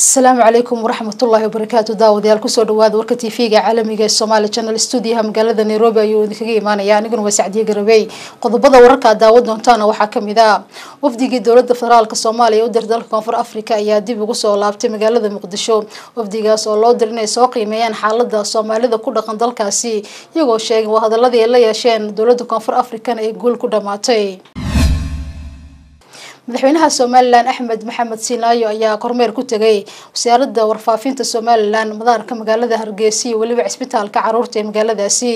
asalaamu calaykum waraxmatullaahi wabarakaatu daawadayaal kusoo dhawaada warka t v-ga caalamiga ee somaali channel stuudiyaha magaalada nairobi ayuu idinkaga imaanaya aniguna waa sacdiye garabey qodobada wararka aad daawan doontaana waxaa kamid ah wafdigii dowlada federaalk soomaaliya u dir dalka koonfur africa ayaa dib ugu soo laabtay magaalada muqdisho wafdigaas oo loo dir inay soo qiimeeyaan xaalada soomaalida ku dhaqan dalkaasi iyagoo sheegay waa hadaladii ay la yeesheen dowlada koonfur african ee guul ku dhamaatay madaxweynaha somalilan axmed maxamed siinaayo ayaa kormeer ku tegay wasaaradda warfaafinta somalilan madaarka magaalada hargeysa iyo weliba cisbitaalka caruurta ee magaaladaasi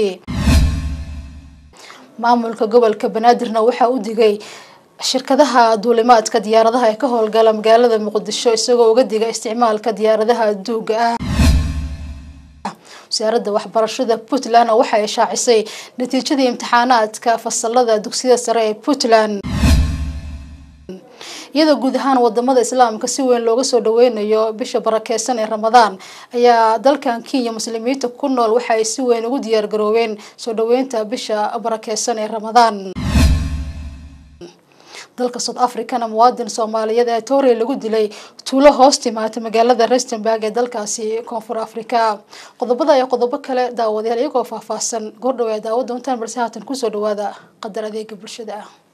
maamulka gobolka banaadirna waxaa u digay shirkadaha duulimaadka diyaaradaha ee ka howlgala magaalada muqdisho isagoo uga diga isticmaalka diyaaradaha duuga ah wasaaradda waxbarashada puntland waxa ay shaacisay natiijadii imtixaanaadka fasalada dugsiyada sare ee puntland iyadoo guud ahaan wadamada islaamka si weyn looga soo dhaweynayo bisha barakeysan ee ramadaan ayaa dalkan kenya muslimiinta ku nool waxa ay si weyn ugu diyaar garoobeen soo dhaweynta bisha barakeysan ee ramadaan dalka south africana muwaadin soomaaliyeed ee toorey lagu dilay tuulo hoos timaata magaalada rustenburg ee dalkaasi koonfur africa qodobada iyo qodobo kale daawadayaal iyagoo faahfaahsan goordhow ee daawo doontaan balse haatan kusoo dhawaada qadar adeega bulshada ah